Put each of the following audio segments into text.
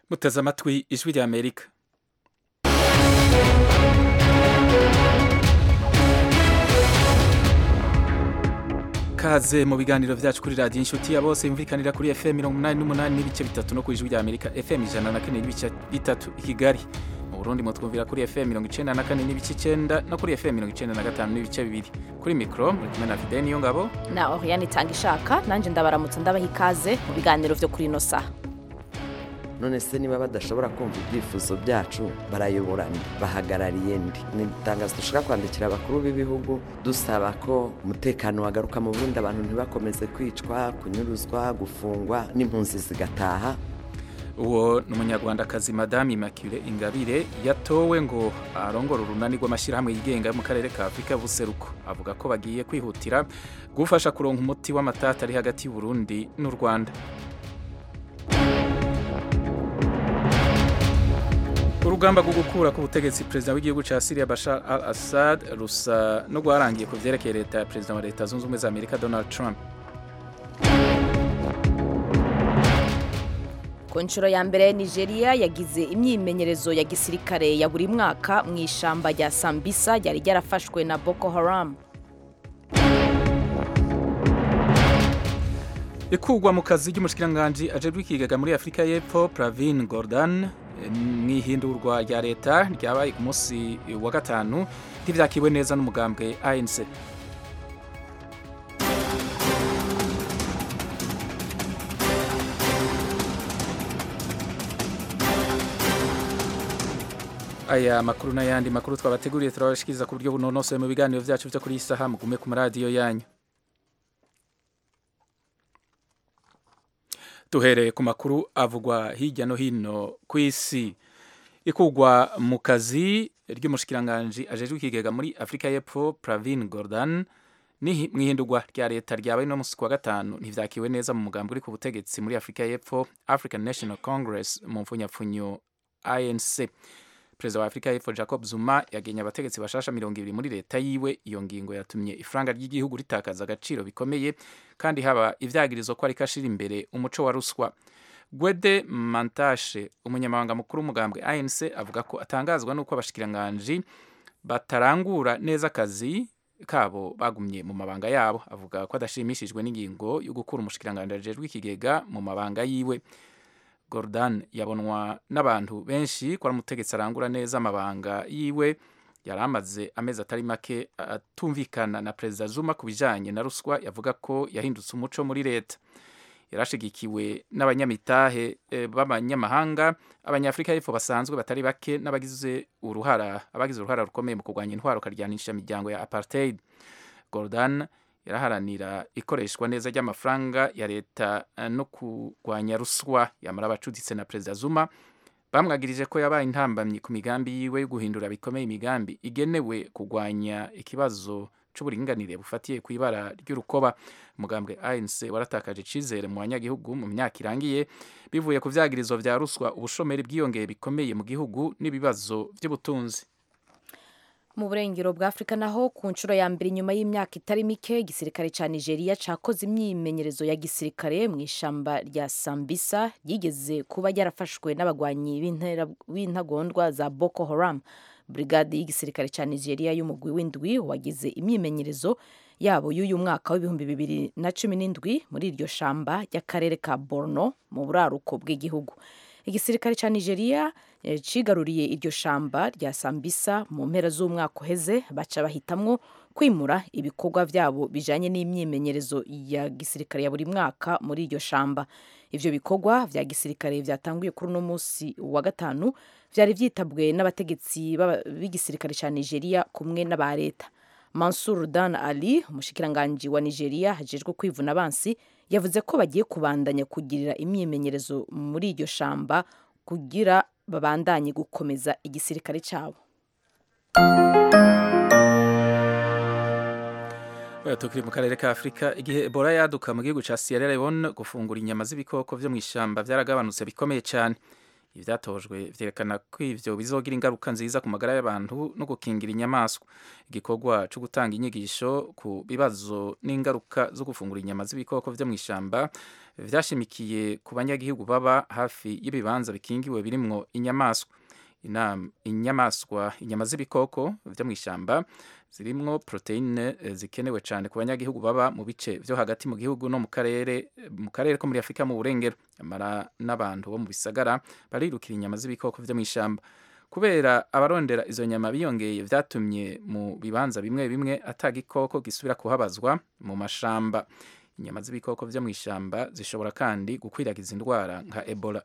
muteze amatwi ijwi rya amerika kaze mu biganiro vyacu kuri radiyo inshuti ya bose yumvikanira kuri fm mirongo umunani n'umunani n'ibice bitatu no ku ijwi rya amerika fm ijana na kane n'ibice bitatu i kigali mu burundi mutwumvira kuri fm mirongo icenda na kane n'ibice icenda no kuri fm mirongo icenda na gatanu n'ibice bibiri kuri mikro muri kumwe na fideni niyo ngabo na Oriane itanga ishaka nanjye ndabaramutsa ndabaha ikaze mu biganiro vyo kuri ino saha none se niba badashobora kumva ibyifuzo byacu barayobora nde bahagarariye ndi ni itangazo dushaka kwandikira abakuru b'ibihugu dusaba ko umutekano wagaruka mu burundi abantu ntibakomeze kwicwa kunyuruzwa gufungwa n'impunzi zigataha uwo ni umunyarwandakazi madame immaculee ingabire yatowe ngo arongore urunani rw'amashyirahamwe yigenga yo mu karere ka afurika y'ubuseruko avuga ko bagiye kwihutira gufasha kuronka umuti w'amatata ari hagati y'uburundi n'u rwanda urugamba rwo gukura ku butegetsi perezida w'igihugu cya Syria Bashar al-Assad rusa no rwarangiye ku vyerekeye leta ya perezida wa leta zunze ubumwe za Amerika Donald Trump ku nshuro ya mbere nigeria yagize imyimenyerezo ya gisirikare ya buri mwaka mu ishamba rya sambisa ryari ryarafashwe na boko haram ikugwa mu kazi ry'umushikiranganji ajejwe ikigega muri afurika y'epfo pravin gordon mw'ihindurwa rya leta ryabaye ku munsi wa gatanu ntivyakiwe neza n'umugambwe anc aya makuru n'ayandi makuru twabateguriye turabashikiriza ku buryo bunonosoye mu biganiro vyacu vyo kuri iyi saha mugume ku maradiyo yanyu duhereye ku makuru avugwa hirya no hino ku isi ikugwa mu kazi ry'umushikiranganji ajejwe ikigega muri afurika y'epfo pravin gordon mw'ihindurwa rya leta ryabaye no musi wa gatanu ntivyakiwe neza mu mugambi uri ku butegetsi muri afurika y'epfo african national congress mu mfunyapfunyo anc perezida wa afurika y'epfo jacob zuma yagenye abategetsi bashasha mirongo ibiri muri leta yiwe iyo ngingo yatumye ifaranga ry'igihugu ritakaza agaciro bikomeye kandi haba ivyagirizo ko ariko ashira imbere umuco wa ruswa gwede mantashe umunyamabanga mukuru w'umugambwe anc avuga ko atangazwa n'uko abashikiranganji batarangura neza akazi kabo bagumye mu mabanga yabo avuga ko adashimishijwe n'ingingo yo gukura umushikiranganji ajejwe ikigega mu mabanga yiwe Gordon yabonwa n'abantu benshi ko ari umutegetsi arangura neza amabanga yiwe yari amaze amezi atari make atumvikana na perezida Zuma ku bijanye na ruswa yavuga ko yahindutse umuco muri leta yarashigikiwe n'abanyamitahe e, b'abanyamahanga abanyafurika y'epfo basanzwe batari bake n'abagize uruhara abagize uruhara rukomeye mu kurwanya intwaro karyanisha imiryango ya apartheid Gordon yaraharanira ikoreshwa neza ry'amafaranga ya leta no kurwanya ruswa yamara abacuditse na perezida Zuma bamwagirije ko yabaye intambamyi ku migambi yiwe yo guhindura bikomeye imigambi igenewe kurwanya ikibazo c'uburinganire bufatiye ku ibara ry'urukoba umugambwe ANC waratakaje icizere mu banyagihugu mu myaka irangiye bivuye ku vyagirizo vya ruswa ubushomeri bwiyongeye bikomeye mu gihugu n'ibibazo vy'ubutunzi mu burengero bwa afurika naho ku nshuro ya mbere inyuma y'imyaka itari mike igisirikare cya nigeria cyakoze imyimenyerezo ya gisirikare mu ishamba rya sambisa ryigeze kuba ryarafashwe n'abagwanyi b'intagondwa za boko haram brigade y'igisirikare cya nigeria y'umugwi w'indwi wagize imyimenyerezo yabo y'uyu mwaka w'ibihumbi bibiri na cumi n'indwi muri iryo shamba ry'akarere ka borno mu buraruko bw'igihugu igisirikare cya nigeria cigaruriye iryo shamba rya sambisa mu mpera z'umwaka uheze baca bahitamwo kwimura ibikorwa byabo bijanye n'imyimenyerezo ya gisirikare ya buri mwaka muri iryo shamba ivyo bikorwa vya gisirikare vyatanguye kuri uno musi wa gatanu vyari vyitabwe n'abategetsi b'igisirikare ca nigeria kumwe n'aba leta mansur dan ali umushikiranganji wa nigeria hajejwe kwivuna abansi yavuze ko bagiye kubandanya kugirira imyimenyerezo muri iryo shamba kugira babandanye gukomeza igisirikare cyabo tukiri mu karere ka afurika igihe ebola yaduka mu gihugu cya sierra leone gufungura inyama z'ibikoko vyo mu ishamba vyaragabanutse bikomeye cyane ibyatojwe vyerekana ko ivyo bizogira ingaruka nziza ku magara y'abantu no gukingira inyamaswa igikorwa cyo gutanga inyigisho ku bibazo n'ingaruka zo gufungura inyama z'ibikoko vyo mw'ishamba vyashimikiye ku banyagihugu baba hafi y'ibibanza bikingiwe birimwo inyamaswa inyamaswa inyama z'ibikoko vyo mw'ishamba zirimwo proteine zikenewe cyane ku banyagihugu baba mu bice vyo hagati mu gihugu no mu karere mu karere ko muri Afrika mu burengero amara n'abantu bo mu bisagara barirukira inyama z'ibikoko vyo mw'ishamba kubera abarondera izo nyama biyongeye vyatumye mu bibanza bimwe bimwe atagikoko gisubira kuhabazwa mu mashamba inyama z'ibikoko vyo mw'ishamba zishobora kandi gukwiragiza indwara nka Ebola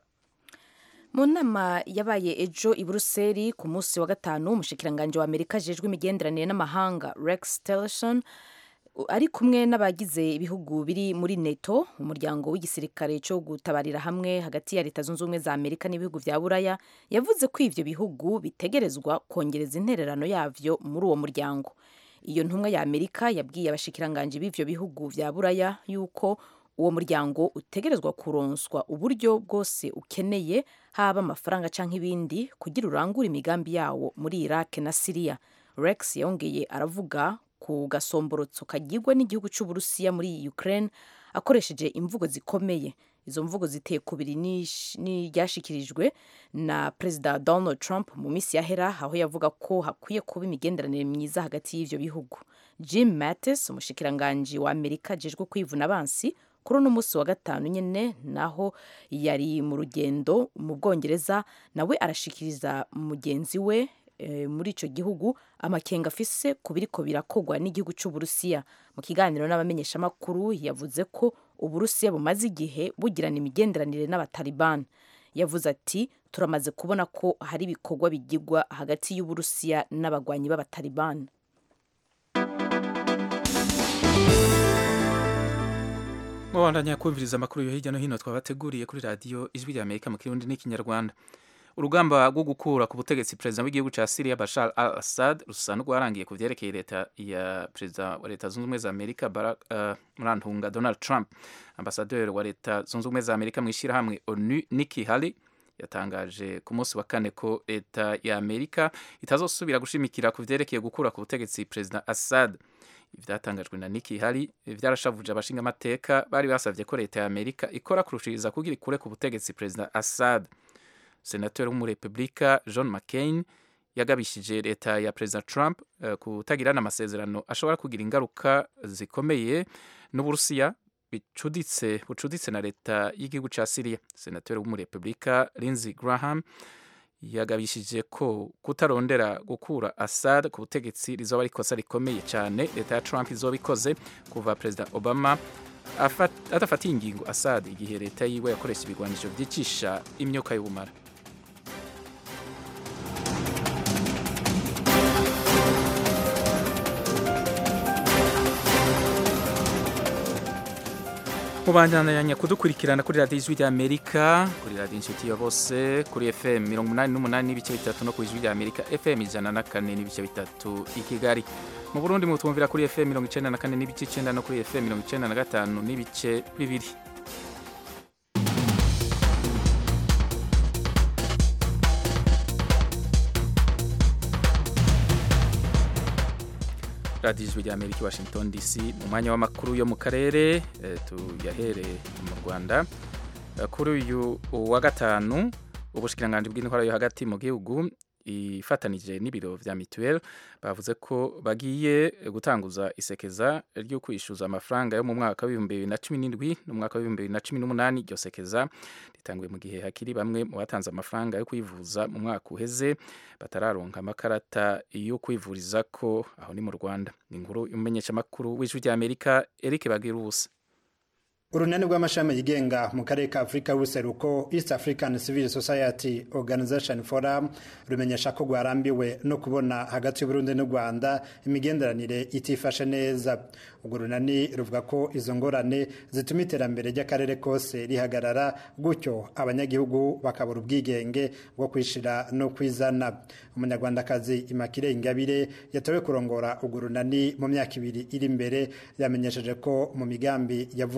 mu nama yabaye ejo i buruseli ku munsi wa gatanu umushikiranganji wa amerika ajejwe imigenderanire n'amahanga rex tillerson ari kumwe n'abagize ibihugu biri muri neto umuryango w'igisirikare cyo gutabarira hamwe hagati ya leta zunze ubumwe za amerika n'ibihugu vya buraya yavuze ko ivyo bihugu bitegerezwa kongereza intererano yavyo muri uwo muryango iyo ntumwa ya amerika yabwiye abashikiranganji b'ivyo bihugu vya buraya yuko uwo muryango utegerezwa kuronswa uburyo bwose ukeneye haba amafaranga canke ibindi kugira urangure imigambi yawo muri Iraq na Syria Rex yongeye aravuga ku gasomborotso kagirwa n'igihugu c'Uburusiya muri Ukraine akoresheje imvugo zikomeye izo mvugo ziteye kubiri n'iryashikirijwe na Perezida Donald Trump mu minsi yahera aho yavuga ko hakwiye kuba imigenderanire myiza hagati y'ivyo bihugu Jim Mattis umushikiranganji wa Amerika ajejwe kwivuna abansi kuri uno munsi wa gatanu nyine naho yari mu rugendo mu bwongereza nawe arashikiriza mugenzi we e, muri icyo gihugu amakenga afise ku biriko birakogwa n'igihugu cy'uburusiya mu kiganiro n'abamenyeshamakuru yavuze ko uburusiya bumaze igihe bugirana imigenderanire n'abataliban yavuze ati turamaze kubona ko hari ibikorwa bigirwa hagati y'uburusiya n'abagwanyi b'abataliban mubandanya kumviriza amakuru yo hirya no hino twabateguriye kuri radiyo ijwi rya amerika mu kirundi n'ikinyarwanda urugamba rwo gukura ku butegetsi perezida w'igihugu cya syria bashar al assad rusa n'urwarangiye ku vyerekeye leta ya perezida wa leta zunze ubumwe za amerika barak uh, murantunga donald trump ambasaderi wa leta zunze ubumwe za amerika mu ishyirahamwe onu nikki haley yatangaje ku munsi wa kane ko leta ya amerika itazosubira gushimikira ku vyerekeye gukura ku butegetsi perezida assad ivyatangajwe na Nikki Haley vyarashavuje abashinga amateka bari basavye ko leta ya Amerika ikora kurushiriza kugira ikure ku butegetsi President Assad. Senateur w'umurepublika John McCain yagabishije leta ya President Trump uh, kutagirana amasezerano ashobora kugira ingaruka zikomeye n'Uburusiya bicuditse bucuditse na leta y'igihugu ca Syria. Senateur w'umurepublika Lindsey Graham yagabishije ko kutarondera gukura Assad ku butegetsi rizoba ari ikosa rikomeye cyane leta ya Trump izoba ikoze kuva Perezida Obama adafatiye ingingo Assad igihe leta yiwe yakoresha ibigwanisho byicisha imyuka y'ubumara mubandanya kudukurikirana kuri radiyo ijwi ry'amerika kuri radiyo inshuti ya bose kuri fm mirongo umunani n'umunani n'ibice bitatu no ku ijwi ry'amerika fm ijana na kane n'ibice bitatu i kigali mu burundi mutwumvira kuri fm mirongo icenda na kane n'ibice icenda no kuri fm mirongo icenda na gatanu n'ibice bibiri radiyo ijwi rya amerika washington dc mu mwanya w'amakuru yo mu karere tuyahere mu rwanda kuri uyu wa gatanu ubushikiranganji bw'intwara yo hagati mu gihugu ifatanije n'ibiro vya mituweli bavuze ko bagiye gutanguza isekeza ryo kwishyuza amafaranga yo mu mwaka w'ibihumbi bibiri na cumi n'indwi n'umwaka w'ibihumbi bibiri na cumi n'umunani iryo sekeza ritanguye mu gihe hakiri bamwe mu batanze amafaranga yo kwivuza mu mwaka uheze batararonka amakarata yo kwivuriza ko aho ni mu rwanda ni inkuru y'umumenyeshamakuru w'ijwi rya amerika eric bagira ubusa urunani rw'amashami yigenga mu karere ka afurika y'ubuseruko east african civil society organization forum rumenyesha ko rwarambiwe no kubona hagati y'uburundi n'u rwanda imigenderanire itifashe neza urwo runani ruvuga ko izo ngorane zituma iterambere ry'akarere kose rihagarara gutyo abanyagihugu bakabura ubwigenge bwo kwishira no kwizana umunyarwandakazi imakire ingabire yatowe kurongora urwo runani mu myaka ibiri iri imbere yamenyesheje ko mu migambi ya vuba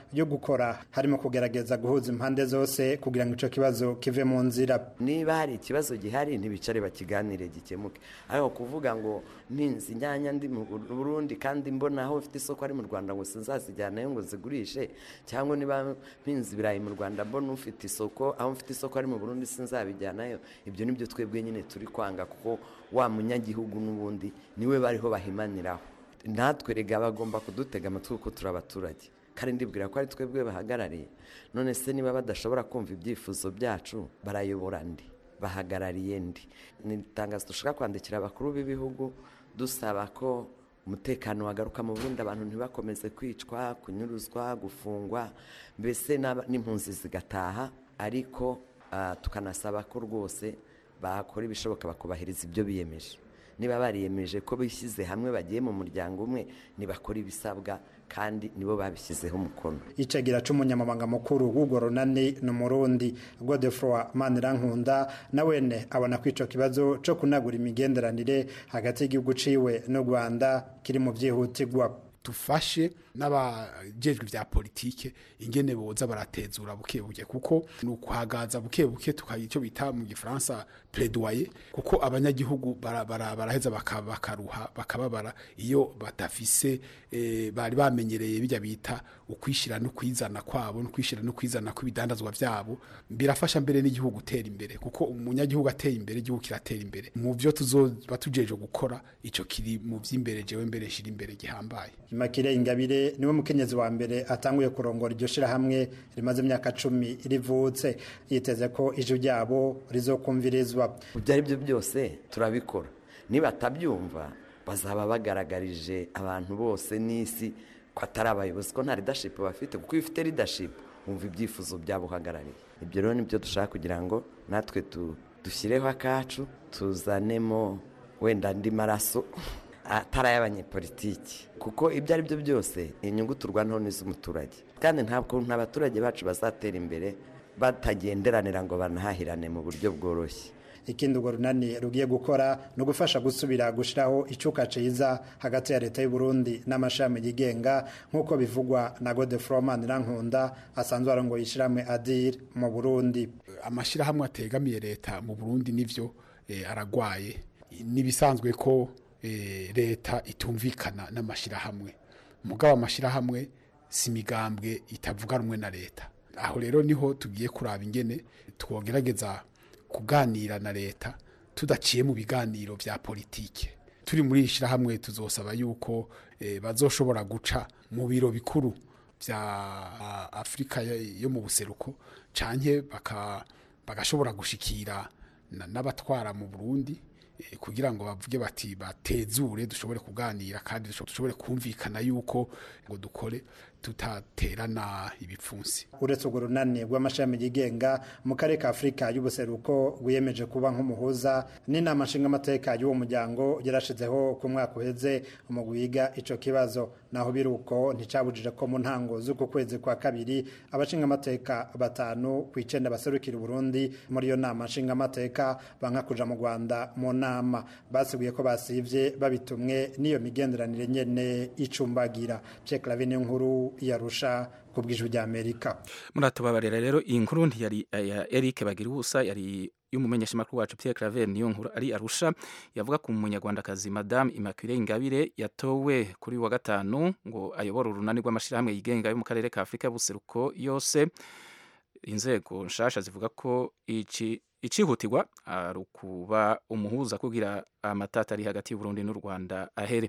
yo gukora harimo kugerageza guhuza impande zose kugira ngo ico kibazo kive mu nzira niba hari ikibazo gihari ntibicare bakiganire gikemuke ariko kuvuga ngo mpinzi inyanya ndi mu burundi kandi mbona aho mfite isoko ari mu rwanda ngo sinzazijyanayo ngo zigurishe cyangwa niba mpinzi ibirayi mu rwanda mbona ufite isoko aho mfite isoko ari mu burundi sinzabijyanayo ibyo nibyo twebwe nyine turi kwanga kuko wa munyagihugu n'ubundi niwe bariho bahimaniraho natwe rega bagomba kudutega amatwi kuko turi abaturage kandi ndibwira ko ari twebwe bahagarariye none se niba badashobora kumva ibyifuzo byacu barayobora ndi bahagarariye ndi ni itangazo dushaka kwandikira abakuru b'ibihugu dusaba ko umutekano wagaruka mu burundi abantu ntibakomeze kwicwa kunyuruzwa gufungwa mbese n'impunzi zigataha ariko tukanasaba ko rwose bakora ibishoboka bakubahiriza ibyo biyemeje niba bariyemeje ko bishyize hamwe bagiye mu muryango umwe ntibakora ibisabwa kandi nibo babishyizeho umukono icagira c'umunyamabanga mukuru w'urwo runani ni umurundi godefroi manirankunda nawene abona ko ico kibazo co kunagura imigenderanire hagati y'igihugu ciwe n'u rwanda kiri mu vyihutirwa dufashe n'abajejwe vya politike ingene boza baratezura buke buke kuko ni ukuhagaza buke buke tukagira icyo bita mu gifaransa plaidoyer kuko abanyagihugu baraheza bara, bara bakaruha bakababara iyo badafise e, bari bamenyereye bijya bita ukwishira no kwizana kwabo no kwishira no kwizana kw'ibidandazwa vyabo birafasha mbere n'igihugu gutera imbere kuko umunyagihugu ateye imbere igihugu kiratera imbere mu byo tuzoba tujeje gukora ico kiri mu vy'imbere jewe mbere shira imbere gihambaye Imakire Ingabire niwe mukenyezi wa mbere atanguye kurongora iryo shirahamwe rimaze imyaka cumi rivutse yiteze ko ijwi ryabo rizokumvirizwa ibyo ari byo byose turabikora nibatabyumva bazaba bagaragarije abantu bose n'isi ko atari abayobozi ko nta leadership bafite kuko iyo ufite leadership wumva ibyifuzo byabo uhagarariye ibyo rero nibyo dushaka kugira ngo natwe dushyireho akacu tuzanemo wenda andi maraso atari ay'abanyepolitiki kuko ibyo ari byo byose inyungu turwanaho n'iz'umuturage kandi ntabwo abaturage bacu bazatera imbere batagenderanira ngo banahahirane mu buryo bworoshye ikindi urwo runani rugiye gukora ni ugufasha gusubira gushyiraho icuka ciza hagati ya leta y'u Burundi n'amashami yigenga nk'uko bivugwa na godefroman rankunda asanzwe arongoye ishyirahamwe adir mu burundi amashyirahamwe ategamiye leta mu burundi nivyo aragwaye n'ibisanzwe ko leta itumvikana n'amashyirahamwe mugabo amashyirahamwe si imigambwe itavuga rumwe na leta aho rero niho tugiye kuraba ingene twogerageza kuganira na leta tudaciye mu biganiro bya politike turi muri iri shyirahamwe tuzosaba yuko bazoshobora guca mu biro bikuru bya afurika yo mu buseruko canke bagashobora gushikira n'abatwara mu burundi kugira ngo bavuge bati batezure dushobore kuganira kandi dushobore kumvikana yuko ngo dukore tutaterana ibipfunsi uretse urwo runani rw'amashami yigenga mu karere ka afurika y'ubuseruko rwiyemeje kuba nk'umuhuza n'inama nshingamateka y'uwo muryango yarashizeho ku mwaka uheze umugwi wiga ico kibazo naho biri uko nticabujije ko mu ntango z'uku kwezi kwa kabiri abashingamateka batanu ku icenda baserukira uburundi muri iyo nama nshingamateka banka kuja mu rwanda mu nama basiguye ko basivye babitumwe n'iyo migenderanire nyene icumbagira Pierre Claver nkuru yarusha ku bw'ijwi ry'Amerika muratubabarira rero iyi nkuru ntiyari ya Eric Bagirubusa yari y'umumenyeshamakuru wacu Pierre Claver niyo nkuru ari arusha yavuga ku munyarwandakazi Madame Immaculée Ingabire yatowe kuri wa gatanu ngo ayobore urunani rw'amashirahamwe yigenga yo mu karere ka Afurika y'ubuseruko yose inzego nshasha zivuga ko iki icihutirwa ari ukuba umuhuza kugira amatata ari hagati y'uburundi n'u rwanda ahere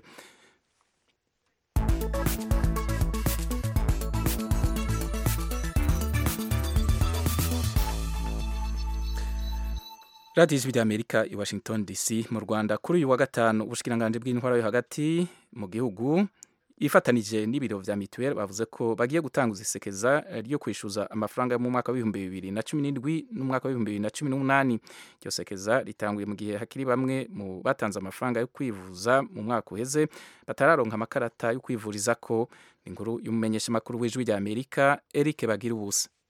radiyo ijwi ry'amerika i washington dc mu rwanda kuri uyu wa gatanu ubushikiranganji bw'intwara yo hagati mu gihugu ifatanije n'ibiro vya mituweli bavuze ko bagiye gutanguza isekeza ryo kwishyuza amafaranga yo mu mwaka w'ibihumbi bibiri na cumi n'indwi n'umwaka w'ibihumbi bibiri na cumi n'umunani iryo sekeza ritanguye mu gihe hakiri bamwe mu batanze amafaranga yo kwivuza mu mwaka uheze batararonka amakarata yo kwivuriza ko inkuru y'umumenyeshamakuru w'ijwi rya amerika eric bagira ubusa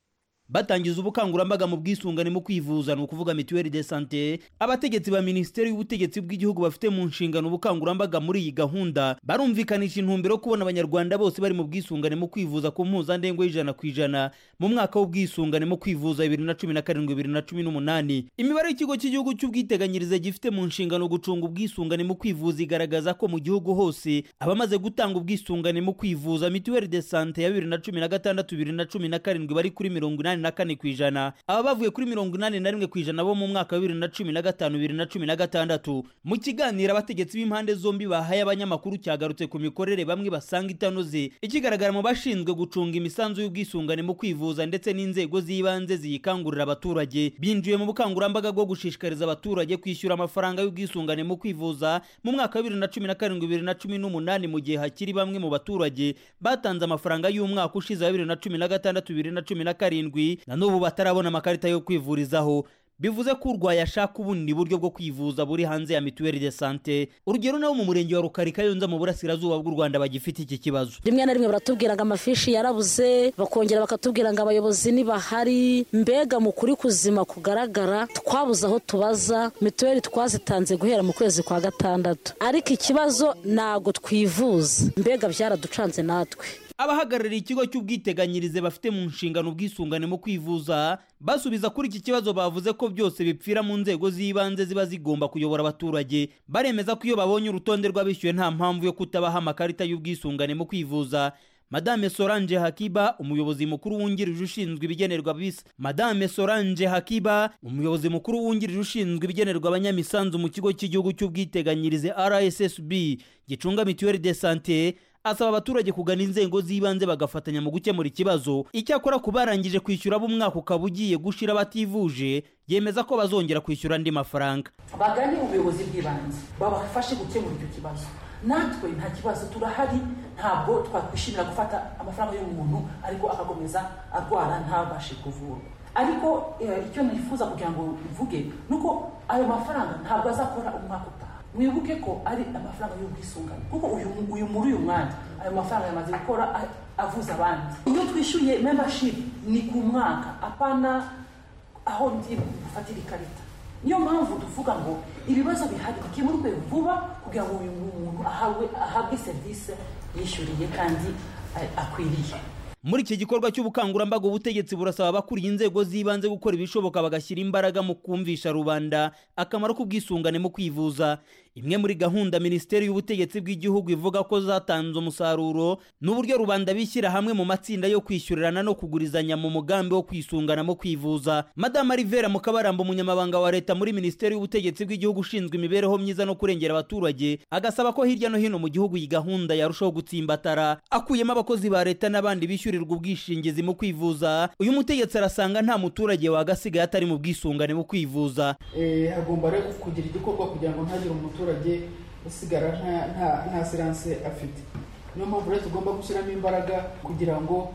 batangiza ubukangurambaga mu bwisungane mu kwivuza ni ukuvuga mituweli de sante abategetsi ba minisiteri y'ubutegetsi bw'igihugu bafite mu nshingano ubukangurambaga muri iyi gahunda barumvikanisha intumbero yo kubona abanyarwanda bose bari mu bwisungane mu kwivuza ku mpuzandengo y'ijana ku ijana mu mwaka w'ubwisungane mu kwivuza bibiri na cumi na karindwi bibiri na cumi n'umunani imibare y'ikigo cy'igihugu cy'ubwiteganyirize gifite mu nshingano gucunga ubwisungane mu kwivuza igaragaza ko mu gihugu hose abamaze gutanga ubwisungane mu kwivuza mituweli de sante ya bibiri na cumi na gatandatu bibiri na cumi na karindwi bari kuri mirongo inani na kane ku ijana aba bavuye kuri mirongo inani na rimwe ku ijana bo mu mwaka wa bibiri na cumi na gatanu bibiri na cumi na gatandatu mu kiganiro abategetsi b'impande zombi bahaye abanyamakuru cyagarutse ku mikorere bamwe basanga itanoze ikigaragara mu bashinzwe gucunga imisanzu y'ubwisungane mu kwivuza ndetse n'inzego z'ibanze ziyikangurira abaturage binjiye mu bukangurambaga bwo gushishikariza abaturage kwishyura amafaranga y'ubwisungane mu kwivuza mu mwaka wa bibiri na cumi na karindwi bibiri na cumi n'umunani mu gihe hakiri bamwe mu baturage batanze amafaranga y'umwaka ushize wa bibiri na cumi na gatandatu bibiri na cumi na karindwi na n'ubu batarabona amakarita yo kwivurizaho bivuze ko urwaye ashaka ubundi buryo bwo kwivuza buri hanze ya mituweli de sante urugero nabo mu murenge wa rukari kayonza mu burasirazuba bw'u rwanda bagifite iki kibazo rimwe na rimwe baratubwira ngo amafishi yarabuze bakongera bakatubwira ngo abayobozi ntibahari mbega mu kuri kuzima kugaragara twabuze aho tubaza mituweli twazitanze guhera mu kwezi kwa gatandatu ariko ikibazo ntabwo twivuza mbega byaraducanze natwe abahagarariye ikigo cy'ubwiteganyirize bafite mu nshingano ubwisungane mu kwivuza basubiza kuri iki kibazo bavuze ko byose bipfira mu nzego z'ibanze ziba zigomba kuyobora abaturage baremeza ko iyo babonye urutonde rw'abishyuwe nta mpamvu yo kutabaha amakarita y'ubwisungane mu kwivuza madame solange hakiba umuyobozi mukuru wungirije ushinzwe ibigenerwa bisa madame solange hakiba umuyobozi mukuru wungirije ushinzwe ibigenerwa abanyamisanzu mu kigo cy'igihugu cy'ubwiteganyirize rssb gicunga mituweli de sante asaba abaturage kugana inzego z'ibanze bagafatanya mu gukemura ikibazo icyakora ku barangije kwishyura b'umwaka ukaba ugiye gushira bativuje yemeza ko bazongera kwishyura andi mafaranga bagane ubuyobozi bw'ibanze babafashe gukemura icyo kibazo natwe nta kibazo turahari ntabwo twakwishimira gufata amafaranga y'umuntu ariko agakomeza arwara ntabashe kuvurwa ariko icyo nifuza kugira ngo mvuge ni uko ayo mafaranga ntabwo azakora umwaka utaha mwibuke ko ari amafaranga y'ubwisungane kuko uyu muri uyu mwanya ayo mafaranga yamaze gukora avuza abandi iyo twishyuye membership ni ku mwaka apana aho ndi gufatira ikarita niyo mpamvu tuvuga ngo ibibazo bihari bikemurwe vuba kugira ngo uyu muntu ahabwe serivisi yishyuriye kandi akwiriye muri iki gikorwa cy'ubukangurambaga ubutegetsi burasaba abakuriye inzego z'ibanze gukora ibishoboka bagashyira imbaraga mu kumvisha rubanda akamaro k'ubwisungane mu kwivuza imwe muri gahunda minisiteri y'ubutegetsi bw'igihugu ivuga ko zatanze umusaruro ni uburyo rubanda bishyira hamwe mu matsinda yo kwishyurirana no kugurizanya mu mugambi wo kwisungana mu kwivuza madame rivera mukabaramba umunyamabanga wa leta muri minisiteri y'ubutegetsi bw'igihugu ushinzwe imibereho myiza no kurengera abaturage agasaba ko hirya no hino mu gihugu iyi gahunda yarushaho gutsimbatara akuyemo abakozi ba leta n'abandi bishyurirwa ubwishingizi mu kwivuza uyu mutegetsi arasanga nta muturage wagasigaye atari mu bwisungane mu kwivuza hagomba rero kugira igikorwa kugira ngo ntagire umuturage usigara nta siranse afite niyo mpamvu rero tugomba gushyiramo imbaraga kugira ngo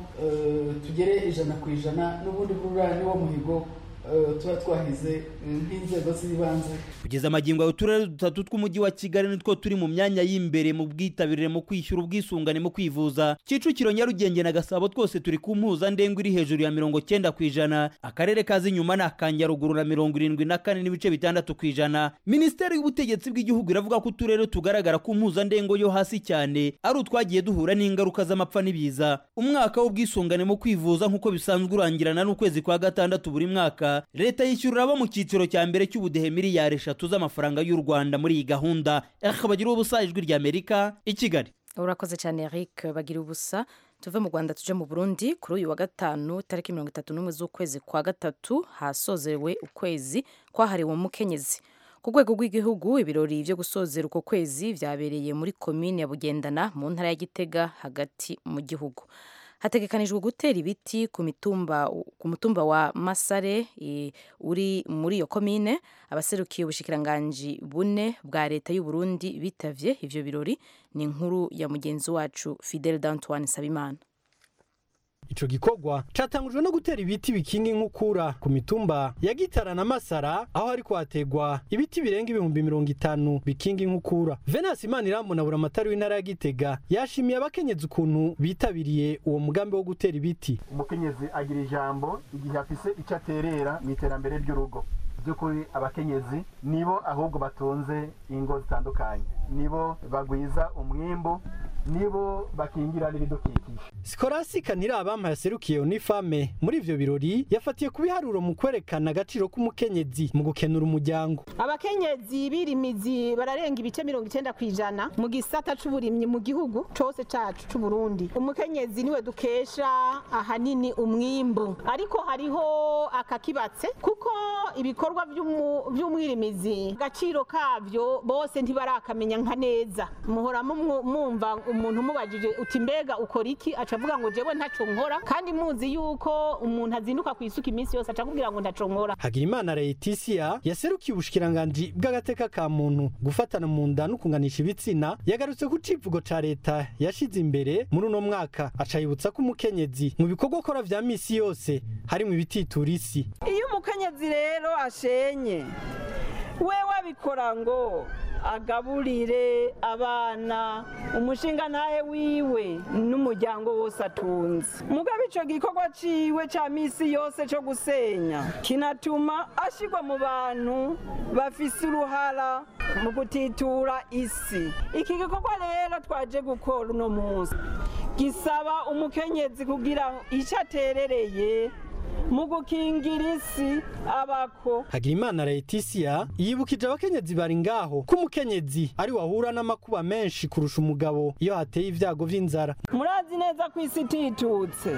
tugere ijana ku ijana n'ubundi burura niwo muhigo tuba twahize nk'inzego z'ibanze kugeza amagingo uturere dutatu tw'umujyi wa kigali nitwo turi mu myanya y'imbere mu bwitabire mu kwishyura ubwisungane mu kwivuza kicukiro nyarugenge na gasabo twose turi ku mpuzandengo iri hejuru ya mirongo cyenda ku ijana akarere kaza inyuma ni akanjaruguru na mirongo irindwi na kane n'ibice bitandatu ku ijana minisiteri y'ubutegetsi bw'igihugu iravuga ko uturere tugaragara ku mpuzandengo yo hasi cyane ari utwagiye duhura n'ingaruka z'amapfa n'ibiza umwaka w'ubwisungane mu kwivuza nk'uko bisanzwe urangirana n'ukwezi kwa gatandatu buri mwaka leta yishyurira abo mu cyiciro cya mbere cy'ubudehe miliyari eshatu z'amafaranga y'u rwanda muri iyi gahunda bagira ubusa ijwi ry'amerika i kigali urakoze cyane eric bagira ubusa tuve mu rwanda tuje mu burundi kuri uyu wa gatanu tariki mirongo itatu n'umwe z'ukwezi kwa gatatu hasozewe ukwezi kwahariwe umukenyezi ku rwego rw'igihugu ibirori byo gusozera uko kwezi byabereye muri komine ya bugendana mu ntara ya gitega hagati mu gihugu hategekanijwe gutera ibiti ku mitumba ku mutumba wa Masare e, uri muri iyo komine abaserukiye ubushikiranganji bune bwa leta y'u Burundi bitavye ivyo birori ni inkuru ya mugenzi wacu Fidel D'Antoine Sabimana ico gikorwa catangujwe no gutera ibiti bikinga inkukura ku mitumba ya gitara na masara aho hariko hategwa ibiti birenga ibihumbi mirongo itanu bikinga inkukura venasi imanirambona buramatari w'intara ya gitega yashimiye abakenyezi ukuntu bitabiriye uwo mugambi wo gutera ibiti umukenyezi agira ijambo igihe afise icyo aterera mu iterambere ry'urugo by'ukuri abakenyezi nibo ahubwo batunze ingo zitandukanye nibo bagwiza umwimbu nibo bakingira n'ibidukikije sikorasika ntirabampa yaserukiye unifame muri ivyo birori yafatiye ku biharuro mu kwerekana agaciro k'umukenyezi mu gukenura umuryango abakenyezi birimizi bararenga ibice mirongo icenda kw'ijana mu gisata c'uburimyi mu gihugu cose cacu c'uburundi umukenyezi niwe dukesha ahanini umwimbu ariko hariho akakibatse kuko ibikorwa vy'umu- vy'umwirimizi agaciro kavyo bose ntibarakamenya nka neza muhora mumwu- mumva umuntu umubajije uti mbega ukora iki aca avuga ngo jewe ntaco nkora kandi muzi yuko umuntu azinduka kw'isuka iminsi yose aca akubwira ngo ntaco nkora Hagirimana Laetitia yaserukiye ubushikiranganji bw'agateka ka muntu gufatana mu nda no kunganisha ibitsina yagarutse ku civugo ca leta yashize imbere muri uno mwaka aca yibutsa ko umukenyezi mu bikorwa akora vya misi yose harimwo ibititura isi iyo umukenyezi rero ashenye we wabikora ngo agaburire abana umushinga ntahe wiwe n'umuryango wose atunze mugabe ico gikorwa ciwe ca misi yose co gusenya kinatuma ashirwa mu bantu bafise uruhara mu gutitura isi iki gikorwa rero twaje gukora uno munsi gisaba umukenyezi kugira ico aterereye mu gukingira isi abako Hagirimana Laetitia yibukije abakenyezi bari ngaho ko umukenyezi ari wahura n'amakuba menshi kurusha umugabo iyo hateye ivyago vy'inzara murazi neza ko isi ititutse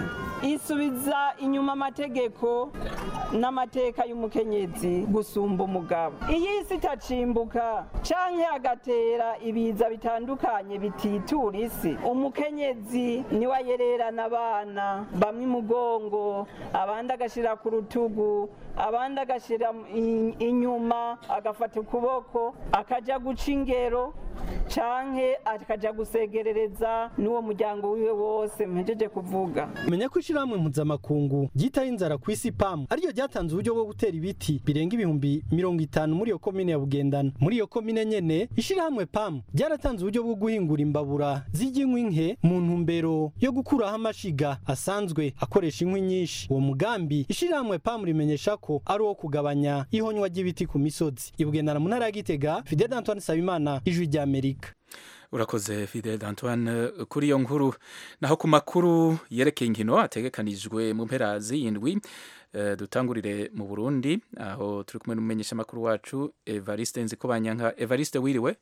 isubiza inyuma amategeko n'amateka y'umukenyezi gusumba umugabo iyo isi itacimbuka canke agatera ibiza bitandukanye bititura isi umukenyezi niwe ayererana abana bamwe imugongo abandi agashira ku rutugu abandi agashira i- inyuma agafata ukuboko akaja guca ingero canke akaja gusegerereza n'uwo muryango wiwe wose mpejeje kuvuga menya ko ishirahamwe mpuzamakungu ryitaho inzara ku isi pamu ariryo ryatanze uburyo bwo gutera ibiti birenga ibihumbi mirongo itanu muri iyo komine ya bugendana muri iyo komine nyene ishirahamwe pamu ryaratanze uburyo bwo guhingura imbabura z'iry'inkwi nke mu ntumbero yo gukuraho amashiga asanzwe akoresha inkwi nyinshi uwo mugambi ishirahamwe pamu rimenyesha ko ari uwo kugabanya ihonywa ry'ibiti ku misozi ibugendana mu ntara ya gitega fidel antoine sabimana ijwi ry'amerika urakoze fidel antoine kuri iyo nkuru naho ku makuru yerekeye inkino ategekanijwe mu mpera z'indwi eh, dutangurire mu burundi aho turi kumwe n'umumenyesha makuru wacu evariste nzikobanyanka evariste wiriwe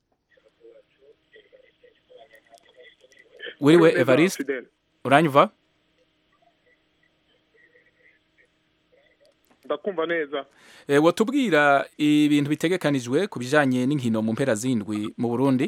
wiriwe Neza, evariste Fidel. uranyumva ndakumva neza Eh, wotubwira ibintu bitegekanijwe ku bijanye n'inkino mu mpera z'indwi mu burundi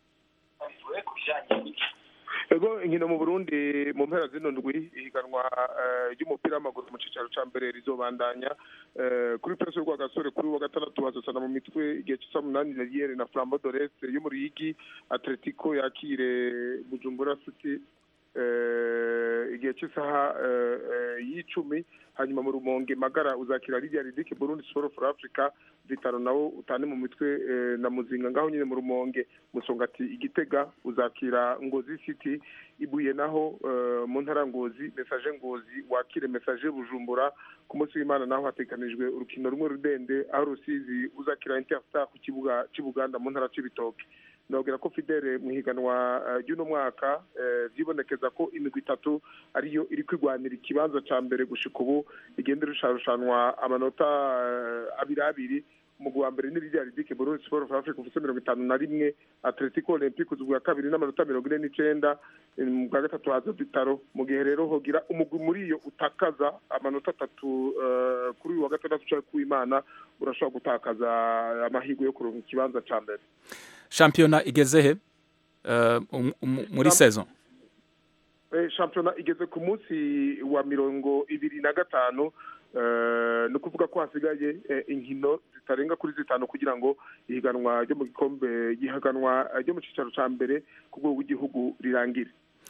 ego inkino mu burundi mu mpera zino ndwi ihiganwa eh, ry'umupira w'amaguru mu cicaro ca mbere rizobandanya eh, kuri peso rwa gasore kuri wa gatandatu hazosana mu mitwe igihe c'isa munani leliere na flambo doreste yo mu ruyigi atletico yakire bujumbura city eh, igihe cy'isaha eh, eh, y'icumi hanyuma mu rumonge magara uzakira lidia ridike burundi sport for africa vitaro nawo utane mu mitwe eh, na muzinga ngaho nyine mu rumonge musongati igitega uzakira ngozi city ibuye naho eh, mu ntara ngozi message ngozi wakire message bujumbura ku munsi w'imana naho hateganijwe urukino rumwe rudende aho rusizi uzakira interstar ku kibuga c'ibuganda mu ntara c'ibitoke nabwira ko fidele mu higanwa eh, ry'uno mwaka eh, vyibonekeza ko imigwi itatu ariyo iri kwigwanira ikibanza ca mbere gushika ubu igenda irushanwa amanota eh, abiri abiri umugwi wa mbere ni rya ridike burundi sport for africa ufise mirongo itanu na rimwe atletico olympique uzi bwa kabiri n'amanota mirongo ine n'icenda eh, mu bwa gatatu haza bitaro mu gihe rero hogira umugwi muri iyo utakaza amanota atatu eh, kuri uyu wa gatandatu canke kuw'imana urashobora gutakaza amahirwe yo kuronka ikibanza ca mbere shampiyona igeze he Eh, um- um- muri Champ- saison Eh, shampiyona igeze ku munsi wa mirongo ibiri na gatanu eh, ni ukuvuga ko hasigaye eh, inkino zitarenga kuri zitanu kugira ngo ihiganwa ryo mu gikombe gihaganwa eh, ryo mu cicaro ca mbere ku rwego rw'igihugu rirangire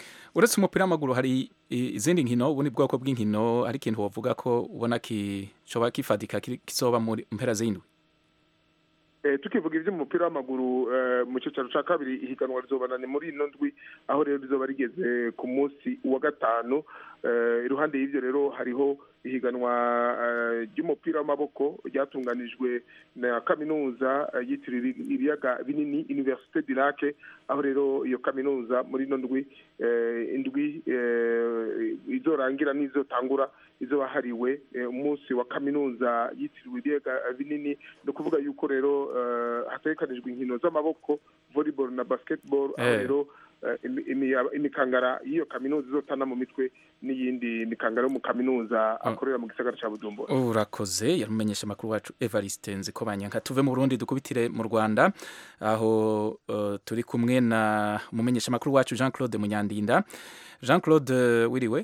uretse umupira w'amaguru hari i- izindi nkino ubundi bwoko bw'inkino ari ikintu wavuga ko ubona kicoba kifadika kiri- kizoba mu mpera z'indwi Eh, tukivuga iby'umupira w'amaguru eh, mu cyicaro cya kabiri ihiganwa rizobanane muri ino ndwi aho rero rizoba rigeze ku munsi wa gatanu Eh, iruhande y'ibyo rero hariho ihiganwa eh, ry'umupira w'amaboko ryatunganijwe na kaminuza eh, yitiriwe ibiyaga binini universite du lac aho rero iyo kaminuza muri ino ndwi eh, indwi eh, izorangira n'izotangura izoba hariwe eh, umunsi wa kaminuza yitiriwe ibiyaga binini ni ukuvuga yuko rero eh, hategekanijwe inkino z'amaboko volleyball na basketball aho Eh. rero eh, imi- imi- imikangara y'iyo kaminuza izotana mu mitwe n'iyindi mikangara yo mu kaminuza akorera mu gisagara cya bujumbura urakoze yarumenyesha amakuru wacu evariste nziko banyanka tuve mu burundi dukubitire mu rwanda aho uh, turi kumwe na umumenyesha amakuru wacu jean claude munyandinda jean claude wiriwe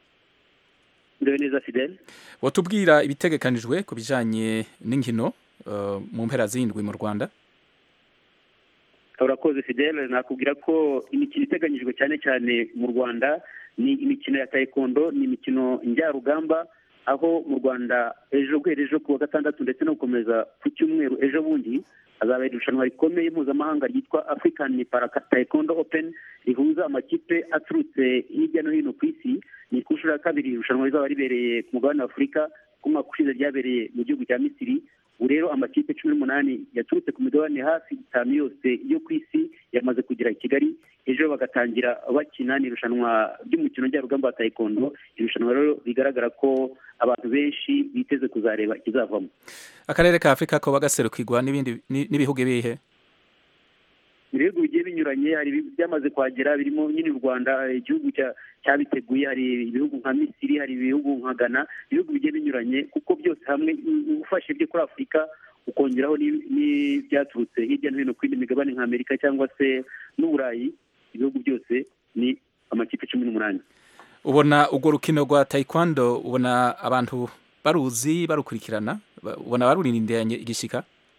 ndewe neza fidele watubwira ibitegekanijwe ku bijanye n'inkino uh, mu mpera z'indwi mu rwanda urakoze fidele nakubwira ko imikino iteganyijwe cyane cyane mu rwanda ni imikino ya taekwondo ni imikino njyarugamba aho mu rwanda ejo guhera ejo ku wa gatandatu ndetse no gukomeza ku cyumweru ejo bundi hazabera irushanwa rikomeye mpuzamahanga ryitwa african para taekwondo open rihuza amakipe aturutse hirya no hino ku isi ni ku nshuro ya kabiri irushanwa rizaba ribereye ku mugabane wa afurika ku mwaka ushize ryabereye mu gihugu cya misiri ubu rero amakipe cumi n'umunani yaturutse ku migabane hafi itanu yose yo ku isi yamaze kugera i kigali ejo bagatangira bakina ni irushanwa ry'umukino njyarugamba wa taekwondo irushanwa rero bigaragara ko abantu benshi biteze kuzareba ikizavamo akarere ka afurika ko bagaserukirwa n'ibindi ni- n'ibihugu bihe ibihugu bigiye binyuranye hari ibi- byamaze kuhagera birimo nyine u rwanda igihugu cya- cyabiteguye hari ibihugu nka misiri hari ibihugu nka ghana ibihugu bigiye binyuranye kuko byose hamwe u- ufashe ibyo kuri afurika ukongeraho n'i- n'ibyaturutse hirya no hino ku yindi migabane nka amerika cyangwa se n'uburayi ibihugu byose ni amakipe cumi n'umunani ubona urwo rukino rwa taekwondo ubona abantu baruzi barukurikirana Ba- ubona barurindiranye igishika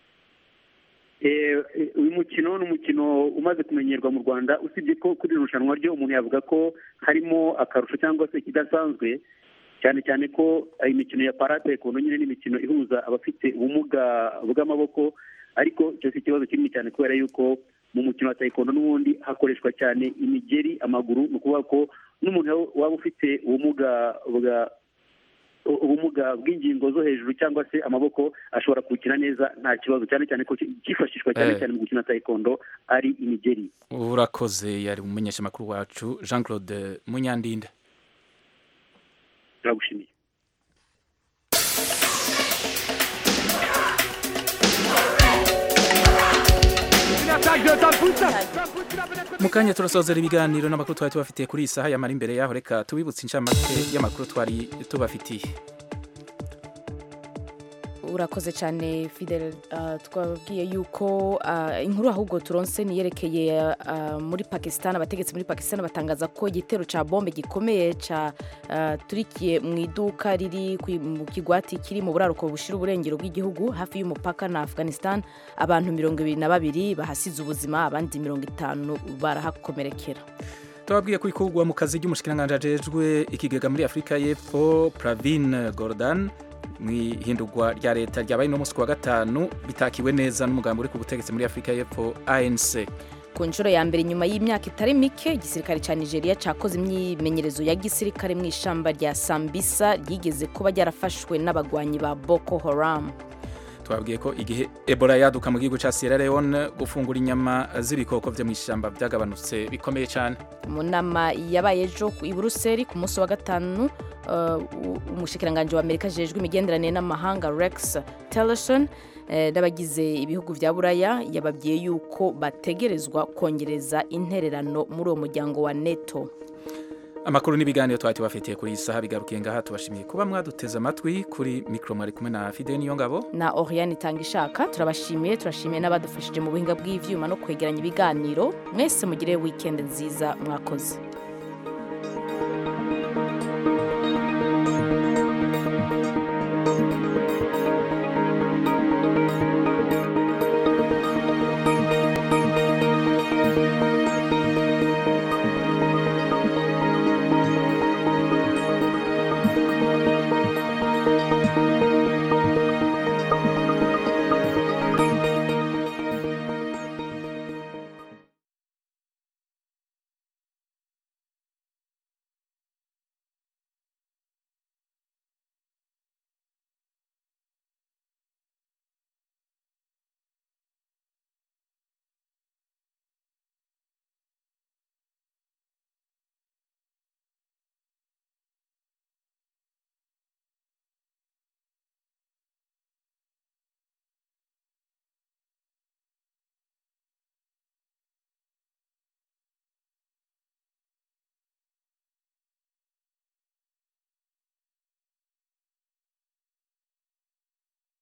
Eh, eh, uyu mukino ni umukino umaze kumenyerwa mu rwanda usibye ko kuri iri rushanwa ryo umuntu yavuga ko harimo akarusho cyangwa se ikidasanzwe cyane cyane ko eh, imikino ya paratekondo nyine ni imikino ihuza abafite ubumuga bw'amaboko ariko icyo si ikibazo kinini cyane kubera yuko mu mukino wa taekwondo n'ubundi hakoreshwa cyane imigeri amaguru ni ukuvuga ko n'umuntu waba ufite ubumuga bwa ubumuga bw'ingingo zo hejuru cyangwa se amaboko ashobora kuwukina neza nta kibazo cyane cyane ko cyifashishwa cyane Eh. cyane mu gukina taekwondo ari imigeri urakoze yari umumenyesha amakuru wacu jean claude munyandinda turagushimiye mu kanya turasozera ibiganiro n'amakuru twari tubafitiye kuri iyi saha yamara imbere yaho reka tubibutse inshamake y'amakuru twari tubafitiye urakoze cyane fidel uh, twababwiye yuko uh, inkuru ahubwo turonse niyerekeye uh, muri pakistan abategetsi muri pakistan batangaza ko igitero cya bombe gikomeye cya uh, turikiye mu iduka riri kwi- mu kigwati kiri mu buraruko bushira uburengero bw'igihugu hafi y'umupaka na afghanistan abantu mirongo ibiri na babiri bahasize ubuzima abandi mirongo itanu barahakomerekera tubabwiye ko ikurwa mu kazi ry'umushikiranganji ajejwe ikigega muri afurika y'epfo pravin gordon mu ihindurwa rya leta ryabaye no munsi ku wa gatanu bitakiwe neza n'umugambi uri ku butegetsi muri afurika y'epfo anc ku nshuro ya mbere nyuma y'imyaka itari mike igisirikare cya nigeria cyakoze imyimenyerezo ya gisirikare mu ishamba rya sambisa ryigeze kuba ryarafashwe n'abagwanyi ba boko haram twabwiye ko igihe ebola yaduka mu gihugu cya sierra leone gufungura inyama z'ibikoko byo mu ishyamba byagabanutse bikomeye cyane mu nama yabaye ejo i buruseli ku munsi wa gatanu uh, umushikiranganji wa amerika ajejwe imigenderanire n'amahanga rex tillerson eh, n'abagize ibihugu vya buraya yababwiye yuko bategerezwa kongereza intererano muri uwo muryango wa neto amakuru n'ibiganiro twari tubafitiye kuri iyi saha bigarukiye ngaha tubashimiye kuba mwaduteze amatwi kuri mikoro mwari kumwe na fide niyo ngabo na oriane itanga ishaka turabashimiye turashimiye n'abadufashije mu buhinga bw'ivyuma no kwegeranya ibiganiro mwese mugire weekend nziza mwakoze